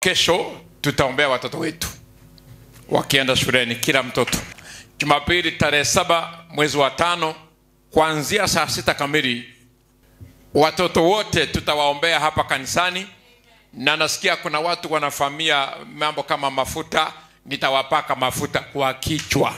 kesho tutaombea watoto wetu wakienda shuleni kila mtoto jumapili tarehe saba mwezi wa tano kuanzia saa sita kamili watoto wote tutawaombea hapa kanisani na nasikia kuna watu wanafamia mambo kama mafuta nitawapaka mafuta kwa kichwa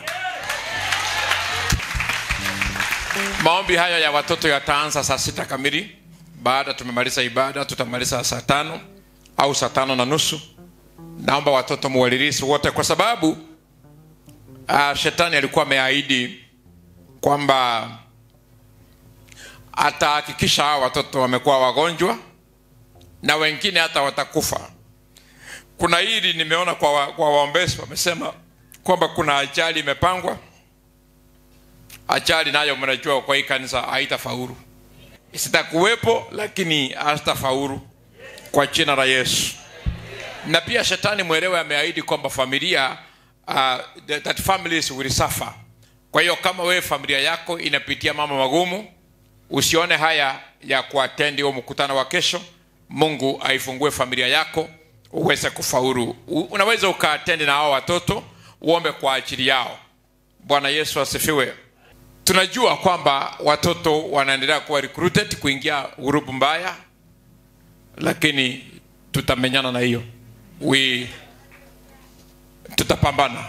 maombi haya ya watoto yataanza saa sita kamili baada tumemaliza ibada tutamaliza saa tano au saa tano na nusu naomba watoto muwalilisi wote kwa sababu uh, shetani alikuwa ameahidi kwamba atahakikisha hawa watoto wamekuwa wagonjwa na wengine hata watakufa kuna hili nimeona kwa, wa, kwa waombezi wamesema kwamba kuna ajali imepangwa ajali nayo mnajua kwa hii kanisa haitafaulu sitakuwepo lakini hazitafaulu kwa jina la yesu na pia shetani mwelewe ameahidi kwamba familia uh, that families will suffer kwa hiyo kama wewe familia yako inapitia mambo magumu usione haya ya kuatendi huo mkutano wa kesho mungu aifungue familia yako uweze kufaulu U- unaweza ukaatendi na hao watoto uombe kwa ajili yao bwana yesu asifiwe tunajua kwamba watoto wanaendelea kuwa recruited kuingia grupu mbaya lakini tutamenyana na hiyo we tutapambana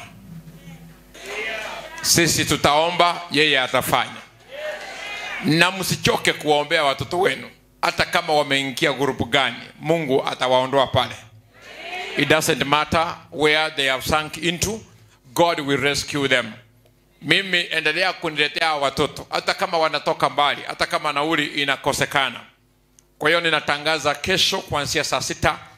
sisi tutaomba yeye atafanya na msichoke kuwaombea watoto wenu hata kama wameingia grupu gani mungu atawaondoa pale it doesn't matter where they have sunk into god will rescue them mimi endelea kuniletea hawa watoto hata kama wanatoka mbali hata kama nauli inakosekana kwa hiyo ninatangaza kesho kuanzia saa sita